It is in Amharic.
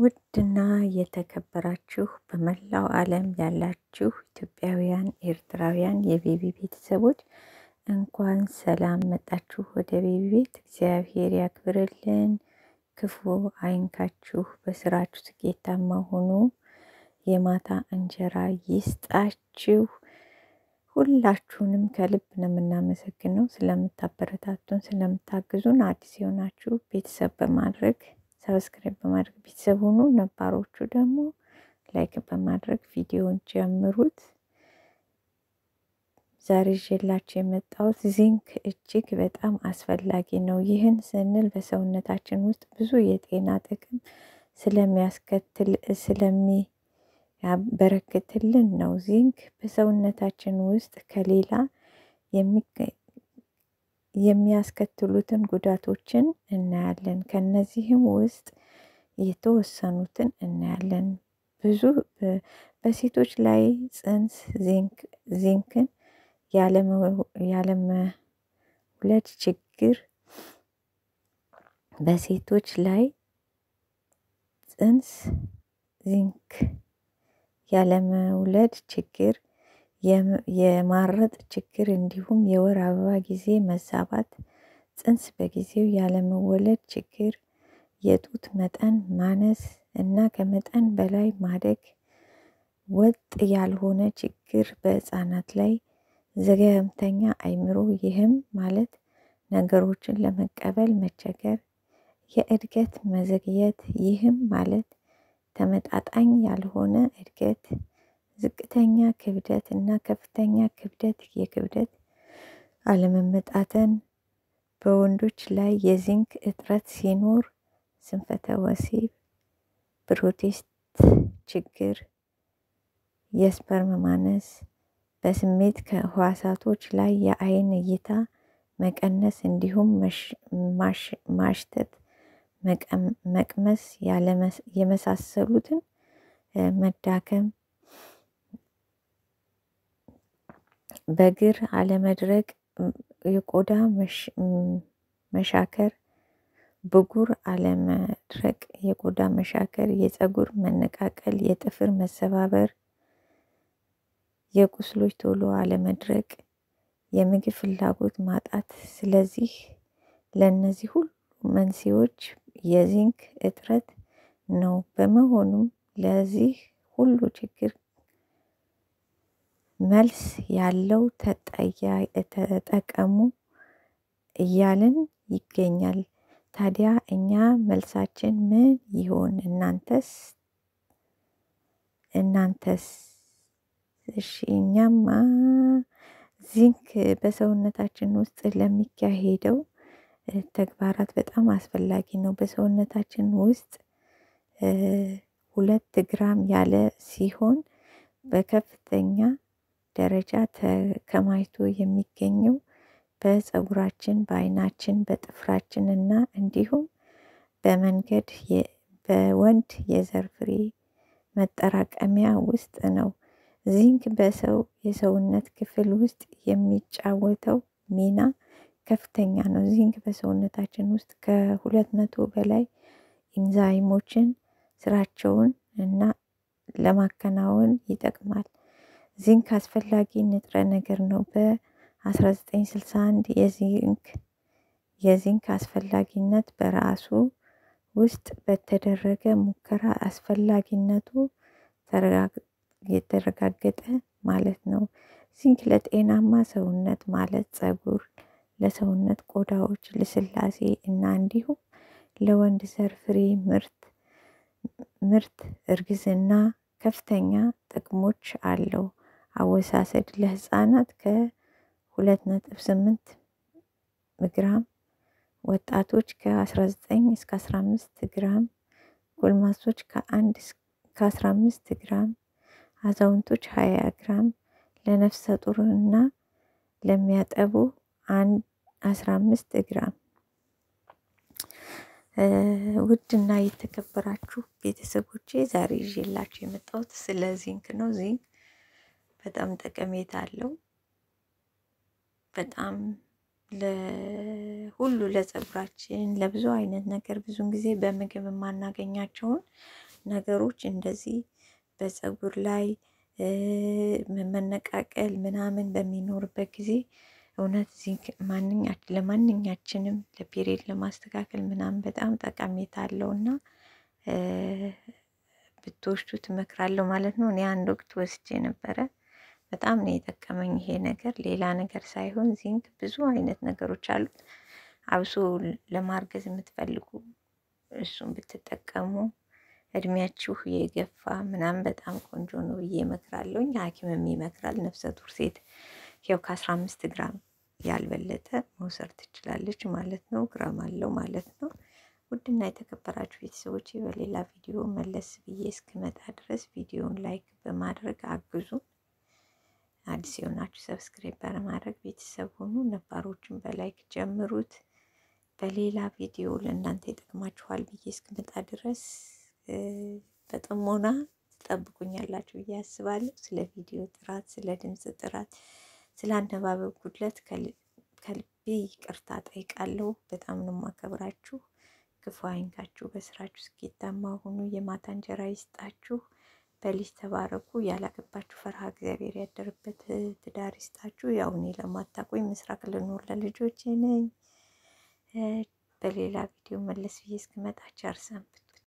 ውድና የተከበራችሁ በመላው ዓለም ያላችሁ ኢትዮጵያውያን፣ ኤርትራውያን የቤቢ ቤተሰቦች እንኳን ሰላም መጣችሁ ወደ ቤቢ ቤት። እግዚአብሔር ያክብርልን፣ ክፉ አይንካችሁ፣ በስራችሁ ስኬታማ ሆኑ፣ የማታ እንጀራ ይስጣችሁ። ሁላችሁንም ከልብ ነው የምናመሰግነው ስለምታበረታቱን፣ ስለምታግዙን። አዲስ የሆናችሁ ቤተሰብ በማድረግ ሰብስክራይብ በማድረግ ቤተሰብ ሆኑ። ነባሮቹ ደግሞ ላይክ በማድረግ ቪዲዮን ጀምሩት። ዛሬ ይዤላችሁ የመጣሁት ዚንክ እጅግ በጣም አስፈላጊ ነው። ይህን ስንል በሰውነታችን ውስጥ ብዙ የጤና ጥቅም ስለሚያስከትል ስለሚያበረክትልን ነው። ዚንክ በሰውነታችን ውስጥ ከሌላ የሚያስከትሉትን ጉዳቶችን እናያለን። ከነዚህም ውስጥ የተወሰኑትን እናያለን። ብዙ በሴቶች ላይ ጽንስ ዚንክን ያለመውለድ ችግር በሴቶች ላይ ጽንስ ዚንክ ያለመውለድ ችግር የማረጥ ችግር እንዲሁም የወር አበባ ጊዜ መዛባት፣ ጽንስ በጊዜው ያለመወለድ ችግር፣ የጡት መጠን ማነስ እና ከመጠን በላይ ማደግ፣ ወጥ ያልሆነ ችግር በሕፃናት ላይ ዘገምተኛ አይምሮ፣ ይህም ማለት ነገሮችን ለመቀበል መቸገር፣ የእድገት መዘግየት፣ ይህም ማለት ተመጣጣኝ ያልሆነ እድገት ዝቅተኛ ክብደት እና ከፍተኛ ክብደት፣ የክብደት አለመመጣጠን፣ በወንዶች ላይ የዚንክ እጥረት ሲኖር ስንፈተ ወሲብ፣ ፕሮቴስት ችግር፣ የስፐርም ማነስ፣ በስሜት ከህዋሳቶች ላይ የአይን እይታ መቀነስ እንዲሁም ማሽተት፣ መቅመስ የመሳሰሉትን መዳከም በእግር አለመድረቅ፣ የቆዳ መሻከር፣ ብጉር አለመድረቅ፣ የቆዳ መሻከር፣ የፀጉር መነቃቀል፣ የጥፍር መሰባበር፣ የቁስሎች ቶሎ አለመድረቅ፣ የምግብ ፍላጎት ማጣት። ስለዚህ ለእነዚህ ሁሉ መንስኤዎች የዚንክ እጥረት ነው። በመሆኑም ለዚህ ሁሉ ችግር መልስ ያለው ተጠቀሙ እያልን ይገኛል። ታዲያ እኛ መልሳችን ምን ይሆን? እናንተስ እናንተስ? እሺ እኛማ ዚንክ በሰውነታችን ውስጥ ለሚካሄደው ተግባራት በጣም አስፈላጊ ነው። በሰውነታችን ውስጥ ሁለት ግራም ያለ ሲሆን በከፍተኛ ደረጃ ተከማችቶ የሚገኘው በፀጉራችን፣ በአይናችን፣ በጥፍራችን እና እንዲሁም በመንገድ በወንድ የዘር ፍሬ መጠራቀሚያ ውስጥ ነው። ዚንክ በሰው የሰውነት ክፍል ውስጥ የሚጫወተው ሚና ከፍተኛ ነው። ዚንክ በሰውነታችን ውስጥ ከሁለት መቶ በላይ ኢንዛይሞችን ስራቸውን እና ለማከናወን ይጠቅማል። ዚንክ አስፈላጊ ንጥረ ነገር ነው። በ1961 የዚንክ የዚንክ አስፈላጊነት በራሱ ውስጥ በተደረገ ሙከራ አስፈላጊነቱ የተረጋገጠ ማለት ነው። ዚንክ ለጤናማ ሰውነት ማለት ፀጉር፣ ለሰውነት ቆዳዎች ልስላሴ እና እንዲሁም ለወንድ ዘር ፍሬ ምርት ምርት እርግዝና ከፍተኛ ጥቅሞች አለው። አወሳሰድ ለህፃናት ከሁለት ነጥብ ስምንት ግራም፣ ወጣቶች ከ19 እስከ 15 ግራም፣ ጎልማሶች ከአንድ እስከ 15 ግራም፣ አዛውንቶች 20 ግራም፣ ለነፍሰ ጡር እና ለሚያጠቡ አንድ 15 ግራም። ውድና የተከበራችሁ ቤተሰቦቼ ዛሬ ይዤላችሁ የመጣሁት ስለ ዚንክ ነው። ዚንክ በጣም ጠቀሜታ አለው። በጣም ለሁሉ ለፀጉራችን፣ ለብዙ አይነት ነገር ብዙን ጊዜ በምግብ የማናገኛቸውን ነገሮች እንደዚህ በፀጉር ላይ መነቃቀል ምናምን በሚኖርበት ጊዜ እውነት ዚንክ ለማንኛችንም ለፔሬድ ለማስተካከል ምናምን በጣም ጠቀሜታ አለው እና ብትወስዱ ትመክራለሁ ማለት ነው። እኔ አንድ ወቅት ወስጄ ነበረ። በጣም ነው የጠቀመኝ ይሄ ነገር፣ ሌላ ነገር ሳይሆን ዚንክ ብዙ አይነት ነገሮች አሉት። አብሶ ለማርገዝ የምትፈልጉ እሱን ብትጠቀሙ እድሜያችሁ የገፋ ምናምን በጣም ቆንጆ ነው ብዬ እመክራለሁኝ። ሐኪምም ይመክራል። ነፍሰ ጡር ሴት ያው ከአስራ አምስት ግራም ያልበለጠ መውሰድ ትችላለች ማለት ነው። ግራም አለው ማለት ነው። ውድና የተከበራችሁ ቤተሰቦች በሌላ ቪዲዮ መለስ ብዬ እስክመጣ ድረስ ቪዲዮን ላይክ በማድረግ አግዙን። አዲስ የሆናችሁ ሰብስክራይብ በማድረግ ቤተሰብ ሆኑ። ነባሮችን በላይክ ጀምሩት። በሌላ ቪዲዮ ለእናንተ ይጠቅማችኋል ብዬ እስክመጣ ድረስ በጥሞና ትጠብቁኛላችሁ ብዬ አስባለሁ። ስለ ቪዲዮ ጥራት፣ ስለ ድምፅ ጥራት፣ ስለ አነባበብ ጉድለት ከልቤ ይቅርታ ጠይቃለሁ። በጣም ነው የማከብራችሁ። ክፉ አይንካችሁ። በስራችሁ ስኬታማ ሁኑ። የማታ እንጀራ ይስጣችሁ። በልጅ ተባረኩ። ያላገባችሁ ፈርሃ እግዚአብሔር ያደረበት ትዳር ይስጣችሁ። ያው እኔ ለማታቆኝ ምስራቅ ልኖር ለልጆቼ ነኝ። በሌላ ቪዲዮ መለስ ብዬ እስክመጣ ቸር ሰንብቱ።